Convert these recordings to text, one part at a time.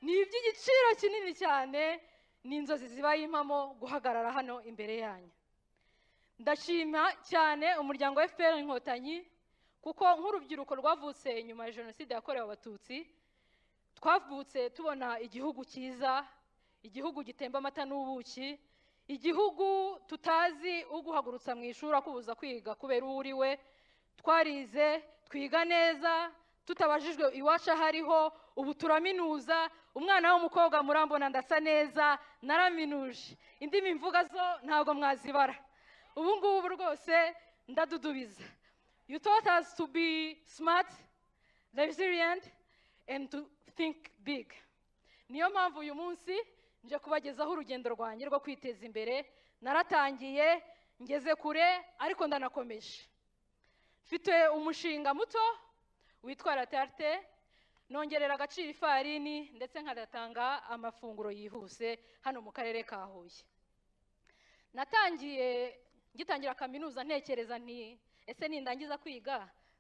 ni iby'igiciro kinini cyane ni inzozi zibaye impamo guhagarara hano imbere yanyu ndashima cyane umuryango wa fpr inkotanyi kuko nk'urubyiruko rwavutse nyuma ya jenoside yakorewe abatutsi twavutse tubona igihugu cyiza igihugu gitemba amata n'ubuki igihugu tutazi uguhagurutsa mu ishuri akubuza kwiga kubera uwo uri we twarize twiga neza tutabajijwe iwacu aho ariho ubu turaminuza umwana w'umukobwa murambona ndasa neza naraminuje indimi mvuga zo ntabwo mwazibara ubu ngubu rwose ndadudubiza you taught us to be smart resilient and to think big niyo mpamvu uyu munsi nje kubagezaho urugendo rwanjye rwo kwiteza imbere naratangiye ngeze kure ariko ndanakomeje mfite umushinga muto witwa latarite nongerera agaciro ifarini ndetse nkanatanga amafunguro yihuse hano mu karere ka huye natangiye ngitangira kaminuza ntekereza nti ese nindangiza kwiga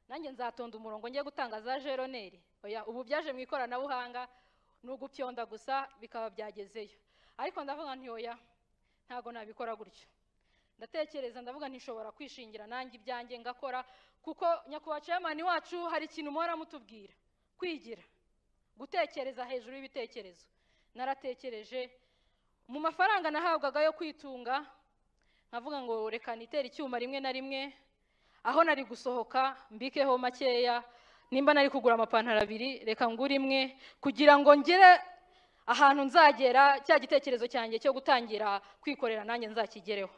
nanjye nzatonda umurongo njye gutanga za jeroneri oya ubu byaje mu ikoranabuhanga ni ugupyonda gusa bikaba byagezeyo ariko ndavuga nti oya ntabwo nabikora gutyo ndatekereza ndavuga ntishobora kwishingira nanjye ibyanjye ngakora kuko nyakubahwa ceyamani wacu hari ikintu muhora mutubwira kwigira gutekereza hejuru y'ibitekerezo naratekereje mu mafaranga nahabwaga yo kwitunga nkavuga ngo reka nitere icyuma rimwe na rimwe aho nari gusohoka mbikeho makeya nimba nari kugura amapantaro abiri reka ngure imwe kugira ngo ngere ahantu nzagera cya gitekerezo cyanjye cyo gutangira kwikorera nanjye nzakigereho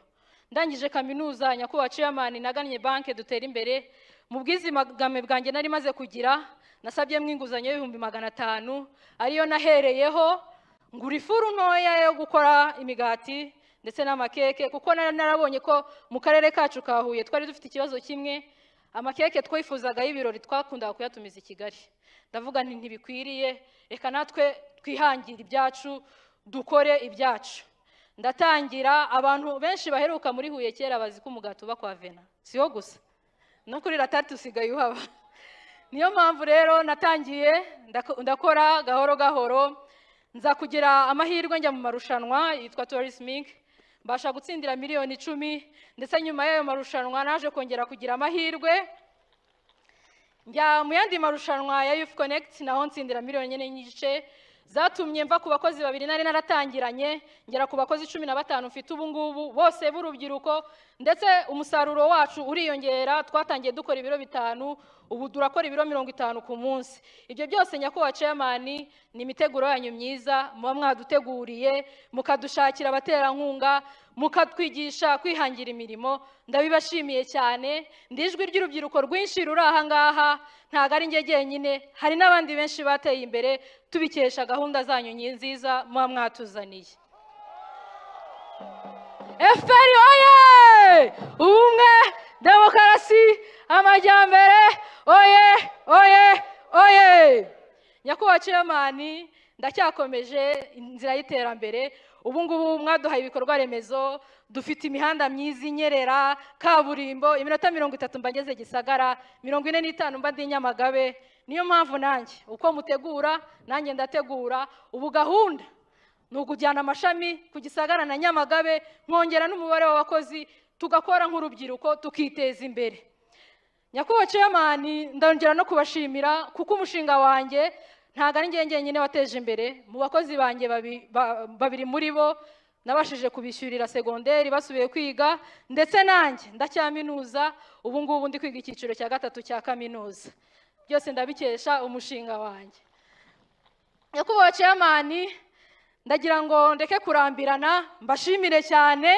ndangije kaminuza nyakubahwa ceyamani nagannye banki dutera imbere mu bwizigame bwanjye nari maze kugira nasabyemo inguzanyo y'ibihumbi magana atanu ariyo nahereyeho ngura ifuru ntoya yo gukora imigati ndetse n'amakeke kuko nari narabonye ko mu karere kacu ka huye twari dufite ikibazo kimwe amakeke twifuzaga y'ibirori twakundaga kuyatumiza i kigali ndavuga nti ntibikwiriye reka natwe twihangire ibyacu dukore ibyacu ndatangira abantu benshi baheruka muri huye kera bazi ko umugati uba kwa vena siyo gusa no kuri ratatu usigaye uhaba niyo mpamvu rero natangiye ndako- ndakora gahoro gahoro nza kugira amahirwe njya mu marushanwa yitwa tourisming mbasha gutsindira miliyoni icumi ndetse nyuma y'ayo marushanwa naje kongera kugira amahirwe njya mu yandi marushanwa ya youth connect naho ntsindira miliyoni enye n'igice zatumye mva ku bakozi babiri nari naratangiranye ngera ku bakozi cumi na batanu mfite ubu ngubu bose b'urubyiruko ndetse umusaruro wacu uriyongera twatangiye dukora ibiro bitanu ubu turakora ibiro mirongo itanu ku munsi ibyo byose nyakubahwa ceyamani ni imiteguro yanyu myiza muba mwaduteguriye mukadushakira abaterankunga mukatwigisha kwihangira imirimo ndabibashimiye cyane ndi ijwi ry'urubyiruko rwinshi ruri aha ngaha ntabwo ari njye jyenyine hari n'abandi benshi bateye imbere tubikesha gahunda zanyu nyi- nziza muba mwatuzaniye FPR oye ubumwe demokarasi amajyambere oye oye oye nyakubahwa ceyamani ndacyakomeje inzira y'iterambere ubu ngubu mwaduhaye ibikorwa remezo dufite imihanda myiza inyerera kaburimbo iminota mirongo itatu mba ngeze gisagara mirongo ine n'itanu mba ndi i nyamagabe niyo mpamvu nanjye uko mutegura nanjye ndategura ubu gahunda ni ukujyana amashami ku gisagara na nyamagabe nkongera n'umubare w'abakozi tugakora nk'urubyiruko tukiteza imbere nyakubahwa ceyamani ndongera no kubashimira kuko umushinga wanjye ntabwo ari njye njyenyine wateje imbere mu bakozi banjye babi- ba- babiri muri bo nabashije kubishyurira segonderi basubiye kwiga ndetse nanjye ndacyaminuza ubu ngubu ndi kwiga icyiciro cya gatatu cya kaminuza byose ndabikesha umushinga wanjye nyakubahwa ceyamani ndagira ngo ndeke kurambirana mbashimire cyane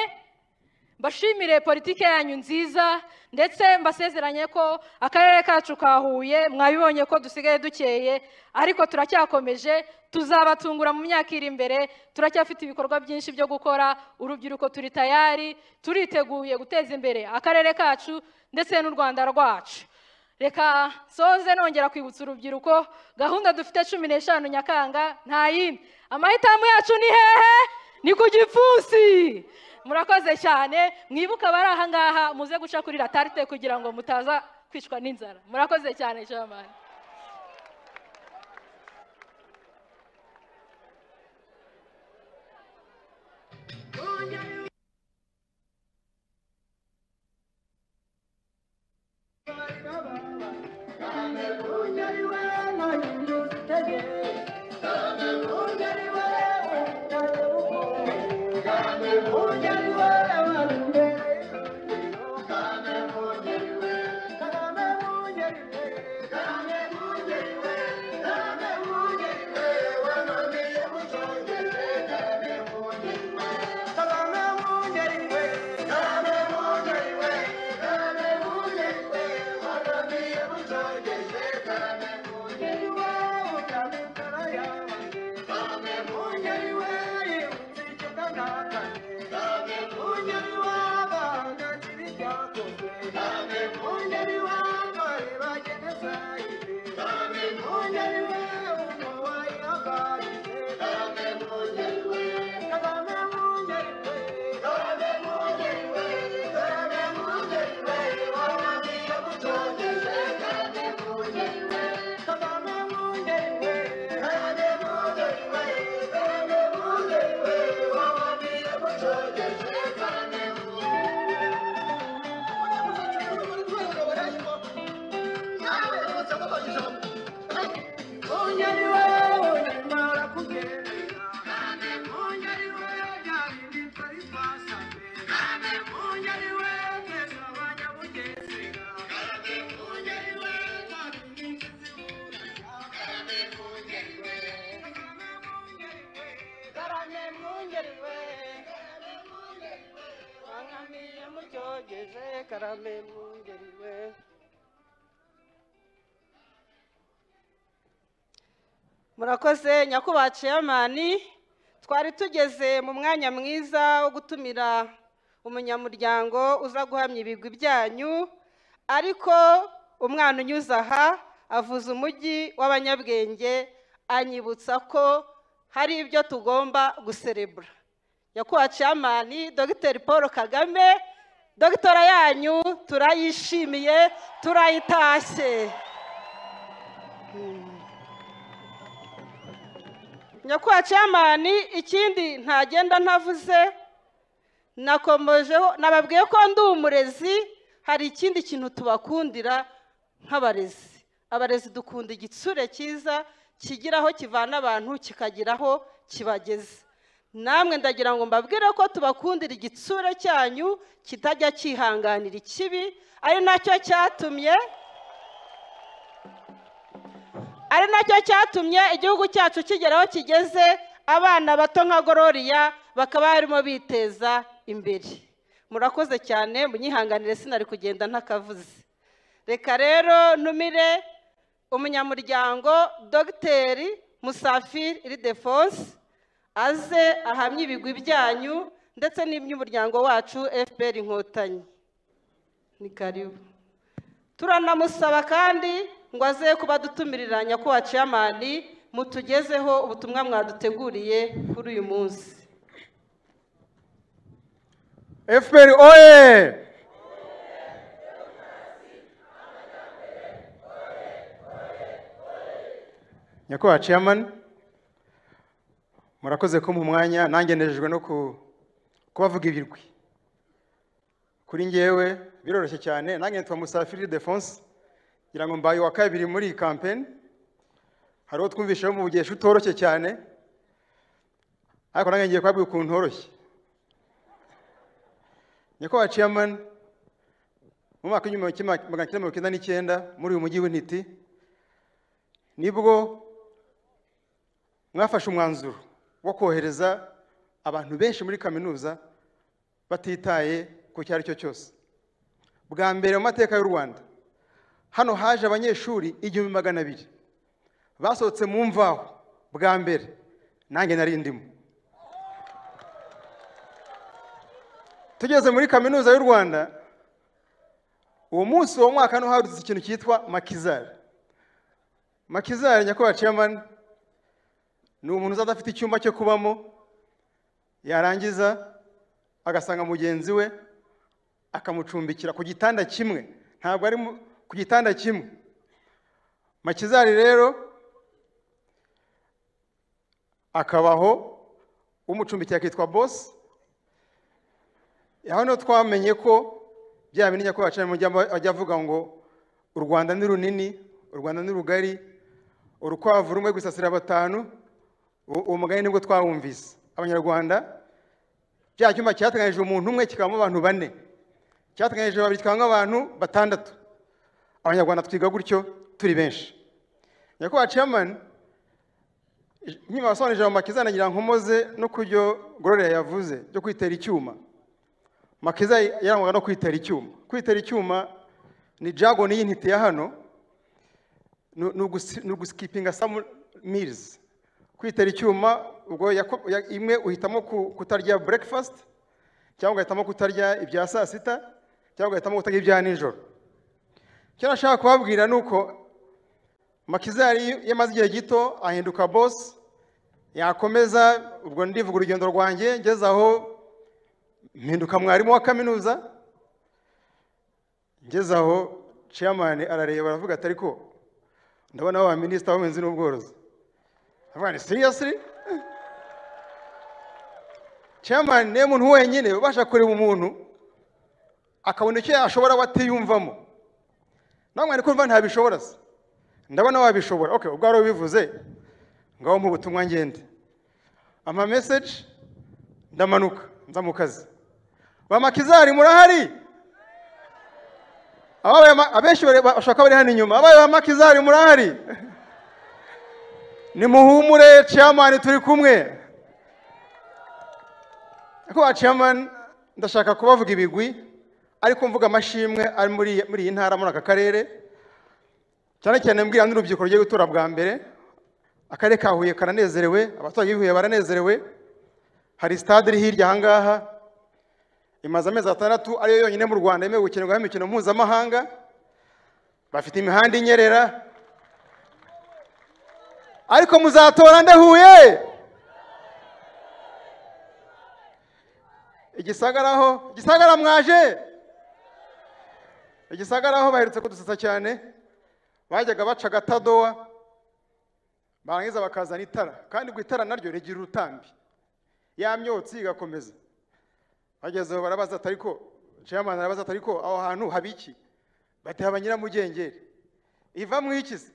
mbashimire politike yanyu nziza ndetse mbasezeranye ko akarere kacu ka huye mwabibonye ko dusigaye dukeye ariko turacyakomeje tuzabatungura mu myaka iri imbere turacyafite ibikorwa byinshi byo gukora urubyiruko turi tayari turiteguye guteza imbere akarere kacu ndetse n'u rwanda rwacu reka soze nongera kwibutsa urubyiruko gahunda dufite cumi n'eshanu nyakanga nta yindi amahitamo yacu ni hehe ni ku gipfunsi murakoze cyane mwibuke abari aha ngaha muze guca kuri ratarite kugira ngo mutaza kwicwa n'inzara murakoze cyane jamani ari we nanjye ngitege undi ari we utari undi ari we wari imbere kagame undi ari we kagame undi ari we kagame undi ari we wananiye mucyongere kagame undi ari we kagame undi ari we kagame undi ari we kagame undi ari we wananiye mucyongere kagame undi ari we utari utara yawe kagame undi ari we yibutse icyo kanakane kagame undi ari we agahangayikira ibyakozwe kagame undi ari we abari bagenda sayite kagame undi ari we umuntu wayihagaritse kagame undi ari we kagame undi ari we kagame undi ari we kagame undi ari we wananiye gucogeza kagame undi ari we kagame undi ari we kagame undi ari we kagame undi ari we wananiye gucogeza kagame undi ari we karame mungeri we murakoze nyakubahwa ceyamani twari tugeze mu mwanya mwiza wo gutumira umunyamuryango uza guhamya ibigwi byanyu ariko umwana unyuze aha avuze umujyi w'abanyabwenge anyibutsa ko hari ibyo tugomba guserebura nyakubahwa ceyamani dogiteri paul kagame dogitora yanyu turayishimiye turayitashye nyakubahwa ceyamani ikindi ntagenda ntavuze nakomejeho nababwiye ko ndi umurezi hari ikindi kintu tubakundira nk'abarezi abarezi dukunda igitsure cyiza kigira aho kivana abantu kikagira aho kibageza namwe ndagira ngo mbabwire ko tubakundira igitsure cyanyu kitajya cyihanganira ikibi ari nacyo cyatumye ari nacyo cyatumye igihugu cyacu kigera aho kigeze abana bato nka gororiya bakaba barimo biteza imbere murakoze cyane munyihanganire sinari kugenda ntakavuze reka rero ntumire umunyamuryango dogiteri musafiri iridefonse aze ahamye ibigwi byanyu ndetse n'iby'umuryango wacu fpr inkotanyi ni karibu turanamusaba kandi ngo aze kubadutumirira nyakubahwa ceyamani mutugezeho ubutumwa mwaduteguriye kuri uyu munsi fpr oye nyakubahwa chairman murakoze kumpa umwanya nanjye nejejwe no ku- kubavuga ibirwi kuri ngewe biroroshye cyane nanjye nitwa musafiri defonse ngira ngo mbaye uwa kabiri muri iyi kampeni hari uwo twumvisheho mu bugesha utoroshye cyane ariko nanjye ngiye kubabwira ukuntu horoshye nyakubahwa chairman mu mwaka w'igihumbi kimwe magana cyenda mirongo icyenda n'icyenda muri uyu mujyi w'intiti nibwo mwafashe umwanzuro wo kohereza abantu benshi muri kaminuza batitaye ku icyo ari cyo cyose bwa mbere mu mateka y'u rwanda hano haje abanyeshuri igihumbi magana abiri basohotse mu mvaho bwa mbere nanjye nari ndimo tugeze muri kaminuza y'u rwanda uwo munsi uwo mwaka hano hadutse ikintu cyitwa makizari makizari nyakubahwa chairman ni umuntu uzaba adafite icyumba cyo kubamo yarangiza agasanga mugenzi we akamucumbikira ku gitanda kimwe ntabwo ari mu- ku gitanda kimwe makizari rero akabaho umucumbikiye akitwa bosi aho niho twamenye ko bya bintu nyakubahwa cyane mujya ajya avuga ngo u rwanda ni runini u rwanda ni rugari urukwavu rumwe gusasira batanu uwo uwo mugani nibwo twawumvise abanyarwanda cya cyumba cyateganyije umuntu umwe kikabamo abantu bane cyateganyije babiri kikabamo abantu batandatu abanyarwanda twiga gutyo turi benshi nyakubahwa chairman nkima wasobanurije ijambo makiza nagira nkomoze no ku byo gororera yavuze byo kwitera icyuma makiza yarangwaga no kwitera icyuma kwitera icyuma ni jagoni y'intiti ya hano ni- ni ugusi- ni ugusikipinga samu mirizi kwitera icyuma ubwo yako- ya- imwe uhitamo ku- kutarya burekifasiti cyangwa ugahitamo kutarya ibya saa sita cyangwa ugahitamo kutarya ibya nijoro icyo nashaka kubabwira ni uko makizari iyo amaze igihe gito ahinduka bosi yakomeza ubwo ndivuga urugendo rwanjye ngeze aho mpinduka mwarimu wa kaminuza ngeze aho chairman arareba aravuga ati ariko ndabona wa minisita w'ubuhinzi n'ubworozi avuga ni seriously chairman niwe muntu wenyine ubasha kureba umuntu akabona icyo yashobora we atiyumvamo nawe mwari kumva ntabishobora se ndabona wabishobora okay ubwo wari ubivuze ngaho mu butumwa ngende ama message ndamanuka nza mu kazi ba makizari murahari ababaye ma- abenshi bari- bashaka bari hano inyuma ababaye ba makizari murahari nimuhumure chairman turi kumwe kuba chairman ndashaka kubavuga ibigwi ariko mvuga amashimwe ari muri muri iyi ntara muri aka karere cyane cyane mbwira n'urubyiruko rugiye gutora bwa mbere akarere ka huye karanezerewe abaturage b'i huye baranezerewe hari sitade iri hirya ahangaha imaze amezi atandatu ariyo yonyine mu rwanda yemewe gukinirwaho imikino mpuzamahanga bafite imihanda inyerera ariko muzatora nde huye igisagaraho gisagara mwaje igisagaraho baherutse kudusetsa cyane bajyaga baca agatadowa barangiza bakazana itara kandi ubwo itara naryo rigira urutambi ya myotsi igakomeza bagezeho barabaza ati ariko chairman arabaza ati ariko aho hantu haba iki bati haba nyiramugengeri iva mu iki se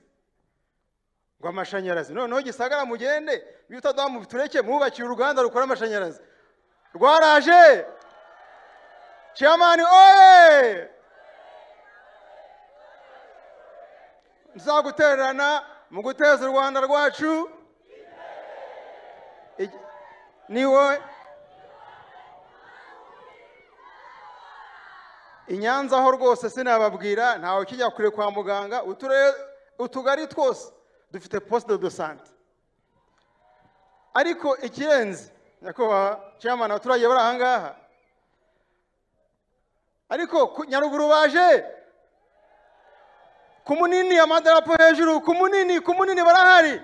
ngo amashanyarazi noneho gisagara mugende bitaduha mu tureke mwubakiye uruganda rukora amashanyarazi rwaraje chairman oye nzagutererana mu guteza u rwanda rwacu Igi- ni wowe i nyanza ho rwose sinababwira ntawe ukijya kure kwa muganga uturere utugari twose dufite posite do sante ariko ikirenze nyakubahwa chairman abaturage bari ahangaha ariko ku- nyaruguru baje ku munini amadarapo hejuru ku munini ku munini barahari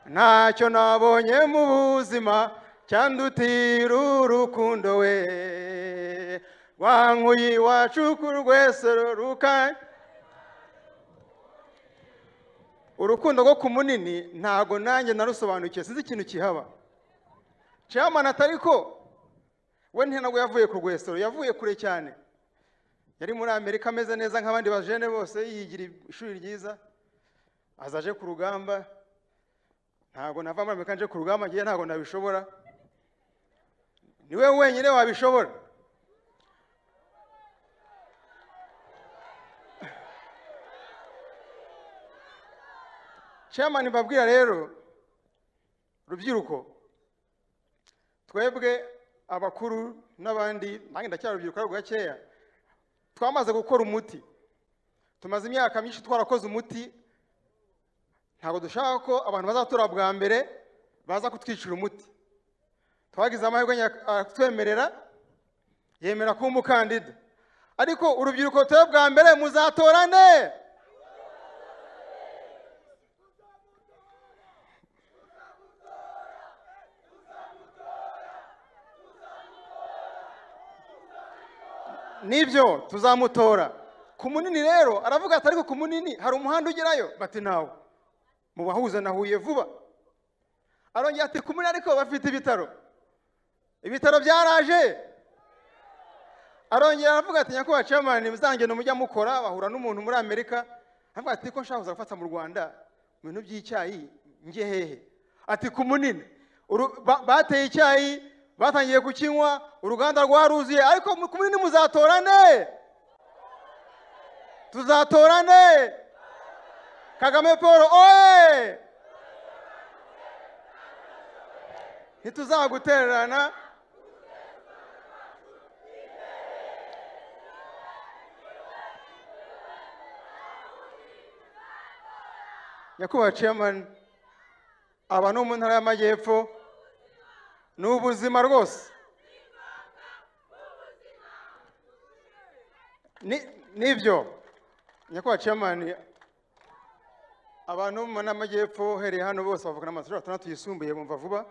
ntacyo nabonye mu buzima cyandutira urukundo we wankuye iwacu ku rwesero ruka urukundo rwo ku munini ntago nanjye narusobanukiwe sinzi ikintu kihaba chairman atari ko we ntabwo yavuye ku rwesero yavuye kure cyane yari muri amerika ameze neza nk'abandi bajene bose yigira ishuri ryiza aza aje ku rugamba ntabwo nava muri amerika nje ku rugamba ngewe ntabwo nabishobora niwe wenyine wabishobora chairman mbabwira rero rubyiruko twebwe abakuru n'abandi nange ndacyari urubyiruko ariko gakeya twamaze gukora umuti tumaze imyaka myinshi twarakoze umuti ntabwo dushaka ko abantu bazatora bwa mbere baza kutwicira umuti twagize amahirwe nya- aratwemerera yemera kuba umukandida ariko urubyiruko rutoye bwa mbere muzatora nde nibyo tuzamutora ku munini rero aravuga ati ariko ku munini hari umuhanda ugerayo bati ntawe mu bahuza na huye vuba arongera ati ku munini ariko bafite ibitaro ibitaro byaraje arongera aravuga ati nyakubahwa chairman muzangendo mujya mukora bahura n'umuntu muri amerika aravuga ati ko nshaka kuza gufata mu rwanda mu bintu by'icyayi njye hehe ati ku munini Uru- ba- bateye icyayi batangiye kukinywa uruganda rwaruzuye ariko mu- ku munini muzatorane tuzatorane kagame paul oye ntituzagutererana nyakubahwa chairman aba ni mu ntara y'amajyepfo ni ubuzima rwose Ni- nibyo nyakubahwa chairman abantu bo mu ntara y'amajyepfo uhereye hano bose bavuga n'amashuri atandatu yisumbuye bumva vuba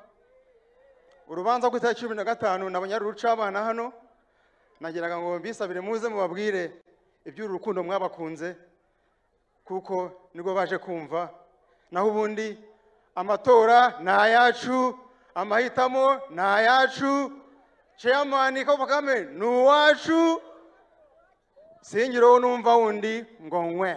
urubanza ku itariki cumi na gatanu nabanyari rucabana hano nagiraga ngo mbisabire muze mubabwire iby'uru rukundo mwabakunze kuko nibwo baje kumva naho ubundi amatora ni ayacu amahitamo ni ayacu chairman Paul Kagame ni uwacu singiraho numva wundi ngo nkwe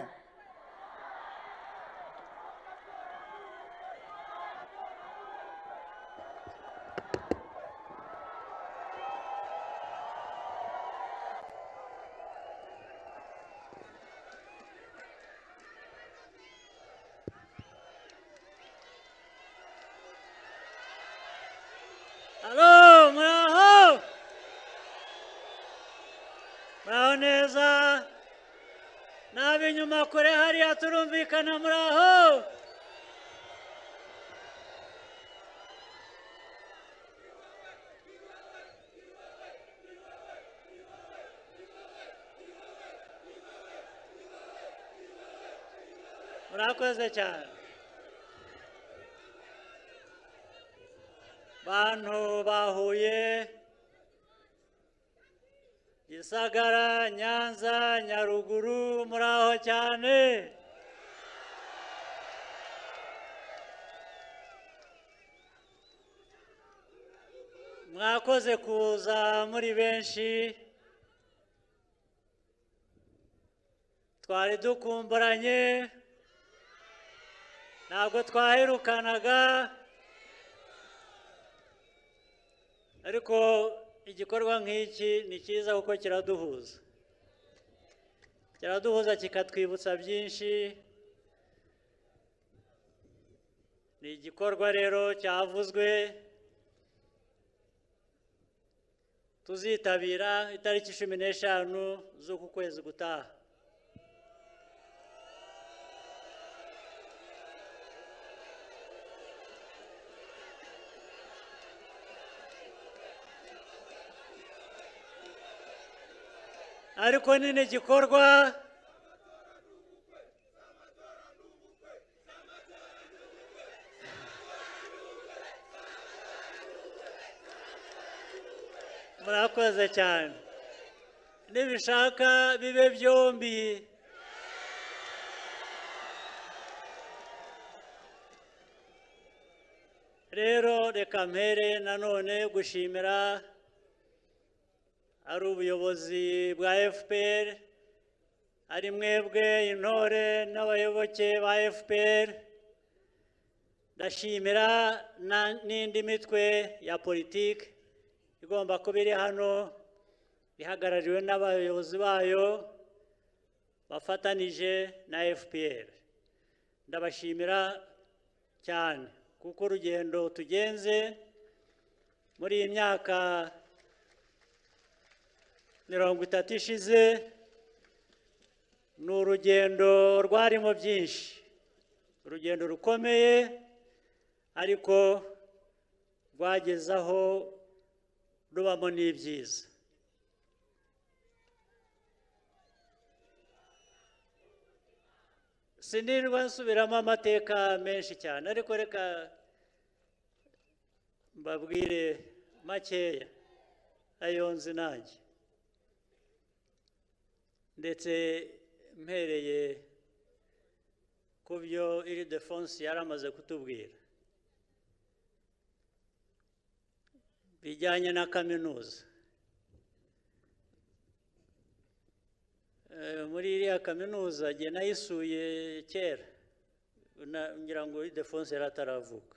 Hello, muraho. Muraho neza. N'ab'inyuma kure hariya turumvikana muraho. Murakoze cyane. bantu bahuye gisagara nyanza nyaruguru muraho cyane mwakoze kuza muri benshi twari dukumburanye ntabwo twaherukanaga ariko igikorwa nk'iki ni cyiza kuko kiraduhuza kiraduhuza kikatwibutsa byinshi ni igikorwa rero cyavuzwe tuzitabira itariki cumi n'eshanu z'uku kwezi gutaha ariko nyine igikorwa murakoze cyane nibishaka bibe byombi rero reka mpere nanone gushimira ari ubuyobozi bwa fpr ari mwebwe intore n'abayoboke ba fpr ndashimira na- n'indi mitwe ya politiki igomba kuba iri hano ihagarariwe n'abayobozi bayo bafatanije na fpr ndabashimira cyane kuko urugendo tugenze muri iyi myaka mirongo itatu ishize ni urugendo rwarimo byinshi urugendo rukomeye ariko rwagezaho rubamo n'ibyiza sinirwa nsubiramo amateka menshi cyane ariko reka mbabwire makeya ayo nzi nanjye ndetse mpereye ku byo iri defonse yari amaze kutubwira bijyanye na kaminuza eh, muri iriya kaminuza njye nayisuye kera Na- ngira ngo idefonse yari ataravuka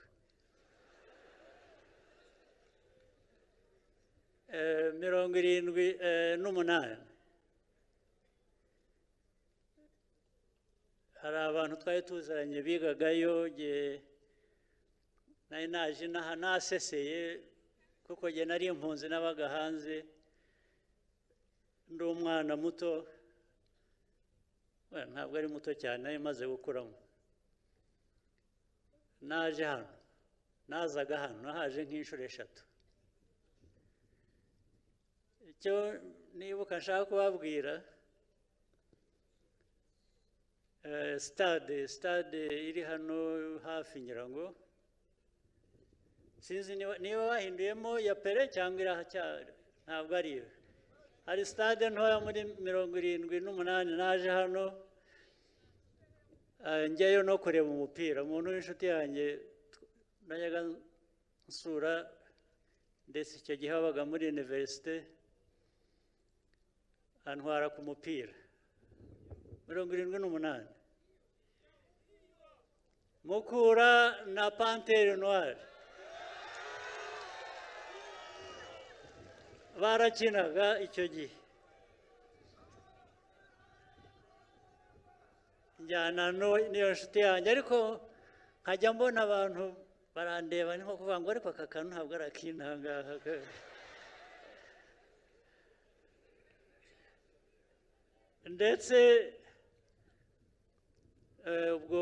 Eh, mirongo irindwi eh, n'umunani hari abantu twari tuziranye bigagayo nge nari naje inaha naseseye kuko nge nari impunzi n'abaga hanze ndi umwana muto Well, ntabwo ari muto cyane nari maze gukuramo naje hano nazaga hano nahaje nk'inshuro eshatu icyo nibuka nshaka kubabwira eh, sitade sitade iri hano hafi ngira ngo sinzi niba niba bahinduyemo ya pere cyangwa irahacyari ntabwo ari iyo hari sitade ntoya muri mirongo irindwi n'umunani naje hano eh, njyayo no kureba umupira umuntu w'inshuti yanjye tw- najyaga nsura ndetse icyo gihe wabaga muri univerisite antwara ku mupira mirongo irindwi n'umunani mukura na panteri noire barakinaga icyo gihe njyana no- n'iyo nshuti yanjye ariko nkajya mbona abantu barandeba ni nko kuvuga ngo ariko aka kantu ntabwo ari akintangaha ndetse eh, ubwo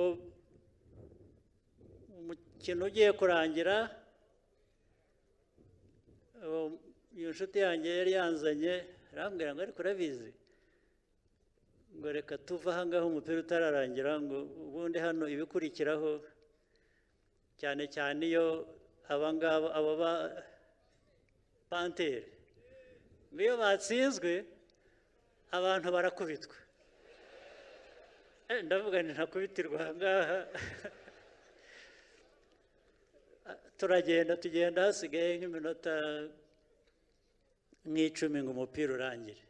umukino ugiye kurangira uwo- iyo nshuti yanjye yari yanzanye arambwira ngo ariko urabizi ngo reka tuve aha ngaha umupira utararangira ngo ubundi hano ibikurikiraho cyane cyane iyo aba ngaba aba ba panteri ngo iyo batsinzwe abantu barakubitwa Eh, ndavuga nti ntakubitirwa aha ngaha turagenda tugenda hasigaye nk'iminota nk'icumi ngo umupira urangire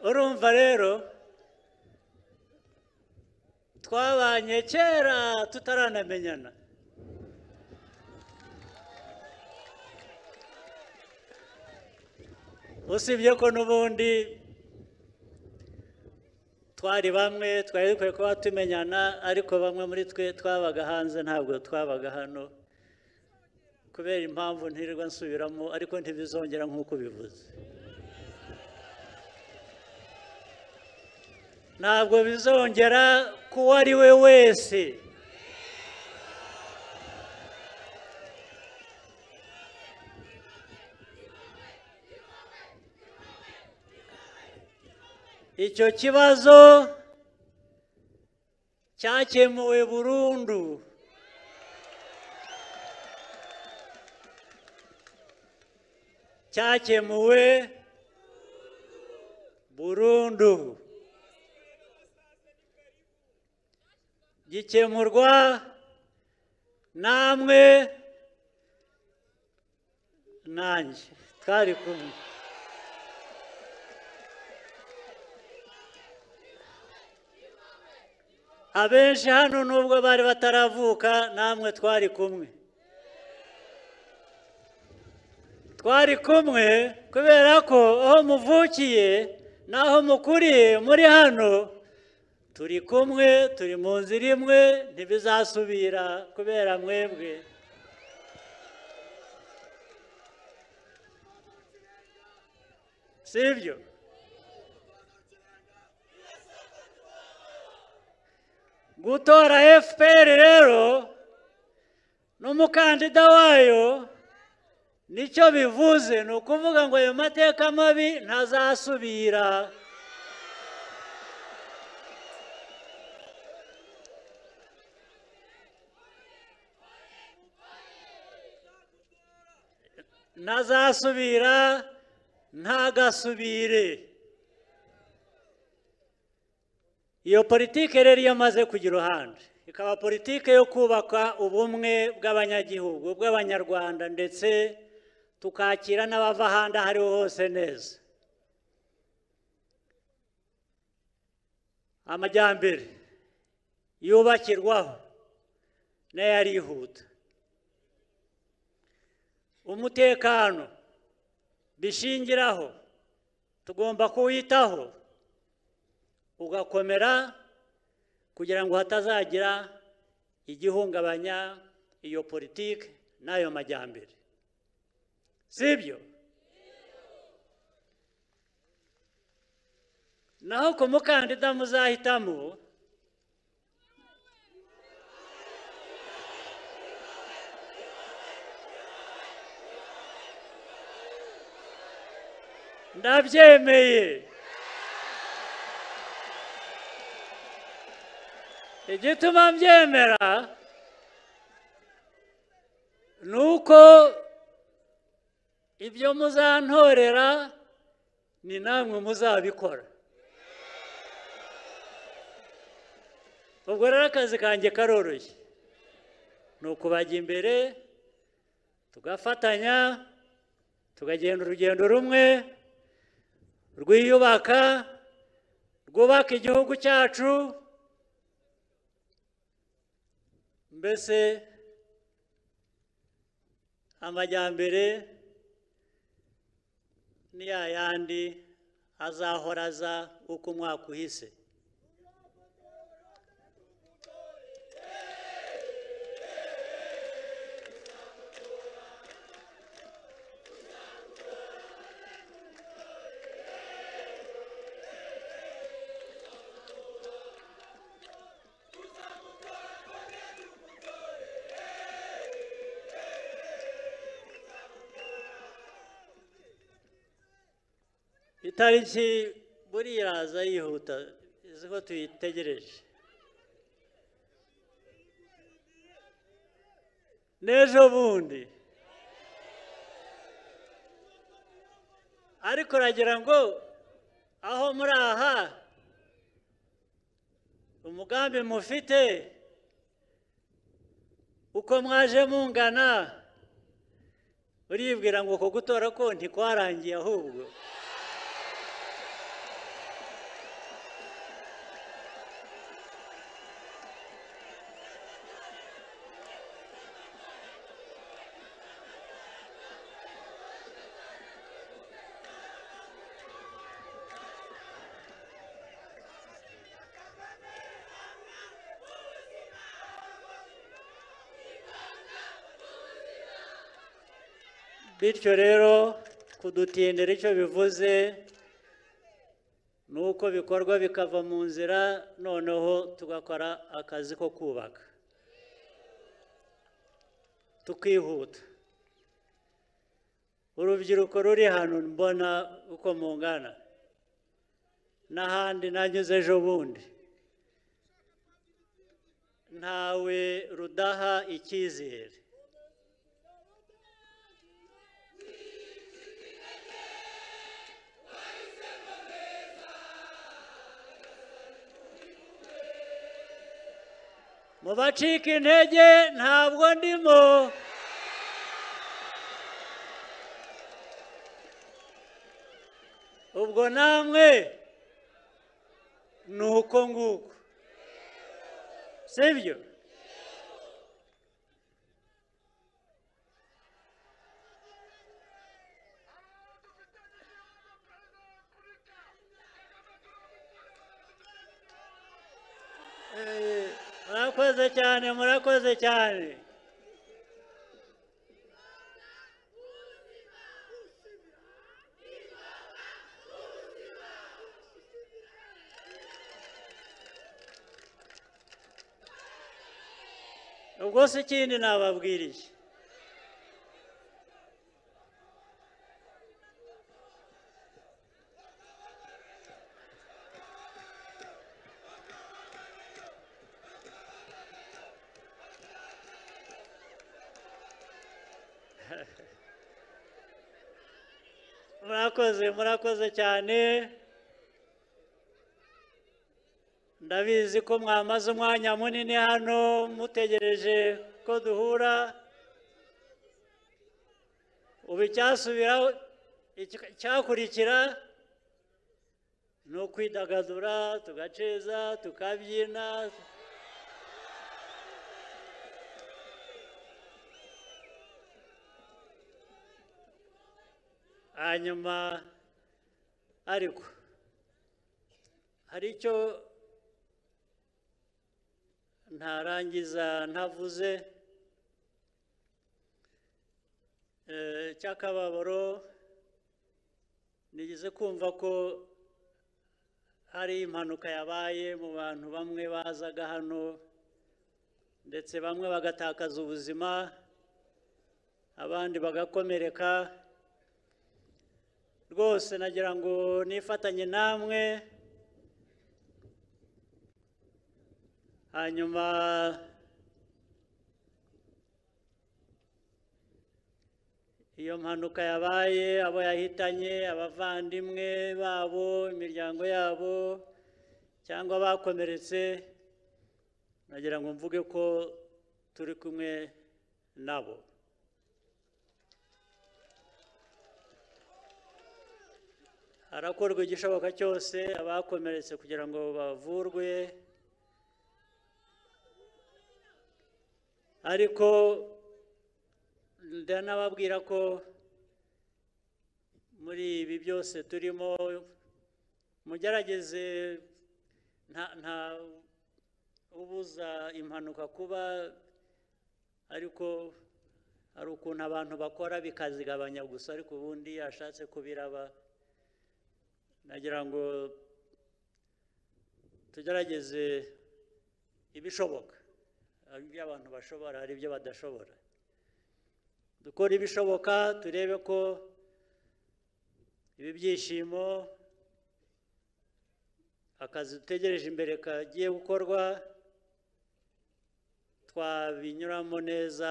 urumva rero twabanye kera tutaranamenyana usibye ko n'ubundi twari bamwe twari dukwiye kuba tumenyana ariko bamwe muri twe twabaga hanze ntabwo twabaga hano kubera impamvu ntirirwa nsubiramo ariko ntibizongera nk'uko ubivuze ntabwo bizongera k'uwo ari we wese icyo kibazo cyakemuwe burundu cyakemuwe burundu gikemurwa namwe nanjye twari kumwe abenshi hano nubwo bari bataravuka namwe twari kumwe twari kumwe kubera ko aho muvukiye n'aho mukuriye muri hano turi kumwe turi mu nzira imwe ntibizasubira kubera mwebwe si ibyo gutora fpr rero n'umukandida wayo nicyo bivuze ni ukuvuga ngo ayo mateka mabi ntazasubira ntazasubira ntagasubire iyo politiki rero iyo amaze kujya iruhande ikaba politiki yo kubaka ubumwe bw'abanyagihugu bw'abanyarwanda ndetse tukakira n'abava ahandi aho ariho hose neza amajyambere yubakirwaho nayo arihuta umutekano bishingiraho tugomba kuwitaho ugakomera kugira ngo hatazagira igihungabanya iyo politiki n'ayo majyambere sibyo naho ku mukandida muzahitamo ndabyemeye igituma mbyemera ni uko ibyo muzantorera ni namwe muzabikora ubwo rero akazi kanjye karoroshye ni ukubajya imbere tugafatanya tugagenda urugendo rumwe rwiyubaka rwubaka igihugu cyacu mbese amajyambere ni ya yandi azahora aza uko umwaka uhise itariki buriya iraza yihuta izi ko tuyitegereje n'ejo bundi ariko uragira ngo aho muri aha umugambi mufite uko mwaje mungana uribwira ngo uko gutora ko ntikwarangiye ahubwo bityo rero kudutindira icyo bivuze ni uko bikorwa bikava mu nzira noneho tugakora akazi ko kubaka tukihuta urubyiruko ruri hano mbona uko mungana n'ahandi nanyuze ejo bundi ntawe rudaha icyizere mu bacika intege ntabwo ndimo ubwo namwe ni uko nguko sibyo Eh, murakoze cyane murakoze cyane ubwo se ikindi nababwiriye murakoze murakoze cyane ndabizi ko mwamaze umwanya munini hano mutegereje ko duhura ubu icyasubiraho iki- icyakurikira ni ukwidagadura tugaceza tukabyina hanyuma ariko hari icyo ntarangiza ntavuze Eh, cy'akababaro nigeze kumva ko hari impanuka yabaye mu bantu bamwe bazaga hano ndetse bamwe bagatakaza ubuzima abandi bagakomereka rwose nagira ngo nifatanye namwe hanyuma iyo mpanuka yabaye abo yahitanye abavandimwe babo imiryango yabo cyangwa abakomeretse nagira ngo mvuge ko turi kumwe nabo harakorwa igishoboka cyose abakomeretse kugira ngo bavurwe ariko ndanababwira ko muri ibi byose turimo mugerageze nta nta ubuza impanuka kuba ariko hari ukuntu abantu bakora bikazigabanya gusa ariko ubundi yashatse kubiraba nagira ngo tugerageze ibishoboka hari ibyo abantu bashobora hari ibyo badashobora dukora ibishoboka turebe ko ibi byishimo akazi dutegereje imbere kagiye gukorwa twabinyuramo neza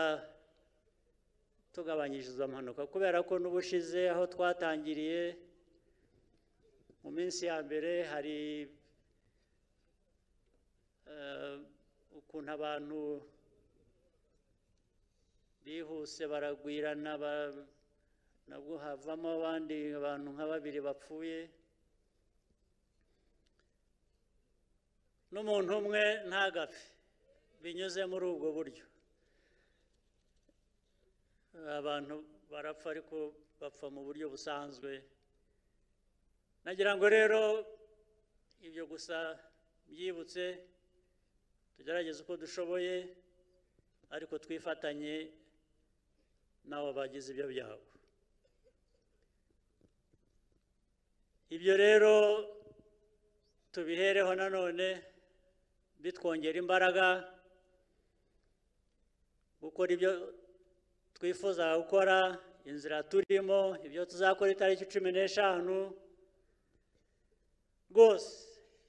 tugabanyije izo mpanuka kubera ko n'ubushize aho twatangiriye mu minsi ya mbere hari eh, ukuntu abantu bihuse baragwirana ba- nabwo havamo abandi abantu nka babiri bapfuye n'umuntu umwe ntagapfe binyuze muri ubwo buryo abantu barapfa ariko bapfa mu buryo busanzwe nagira ngo rero ibyo gusa byibutse tugerageze uko dushoboye ariko twifatanye n'abo bagize ibyo byago ibyo rero tubihereho nanone bitwongera imbaraga gukora ibyo twifuza gukora inzira turimo ibyo tuzakora itariki cumi n'eshanu rwose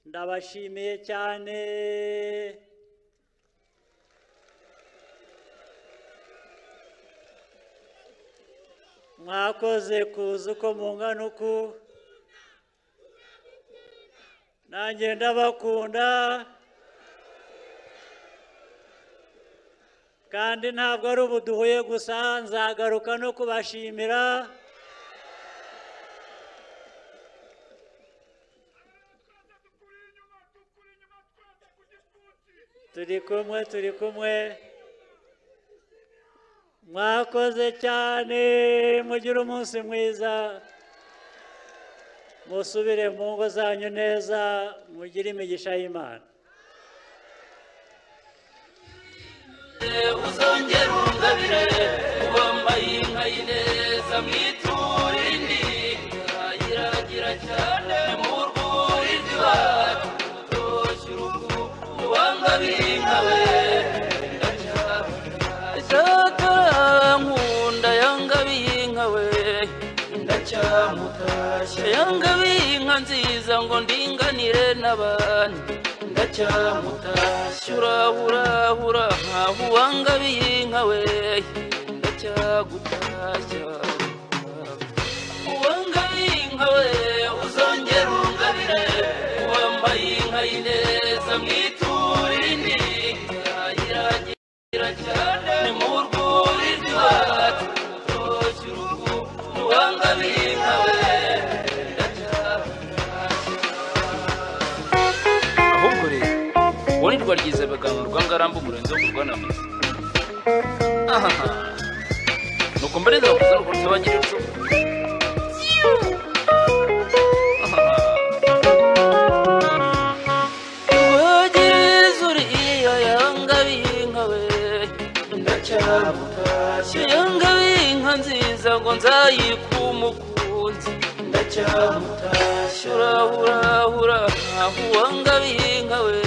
ndabashimiye cyane mwakoze kuza uko mungana uku nanjye ndabakunda kandi ntabwo ari ubu duhuye gusa nzagaruka no kubashimira turi kumwe turi kumwe mwakoze cyane mugire umunsi mwiza musubire mu ngo zanyu neza mugire imigisha y'imana uzongera ungabire wambaye inka y'ineza mwiture indi irayiragira cyane mu rwuri rw'iwacu toshye urugo wangabire inka we ndacyamuta nkunda yangabiye inka we ndacyamutashya yangabiye inka nziza ngo ndinganire n'abandi ndacyamutashya urahurahura nkaho uwangabiye inka we ndacyagutashya uwangabiye inka we uzongera ungabire wambaye inka y'ineza mu izuba ryiza baganurwa ngarambu umurenzi wo kurwa na misa ahaha nuko mbareza bakuza n'ukuntu bagira icumu Rwagiriza uriya yanga b'inka we ndacyamutashe yanga b'inka nziza ngo nzayike umukunzi ndacyamutashe urahurahura nkaho uwanga b'inka we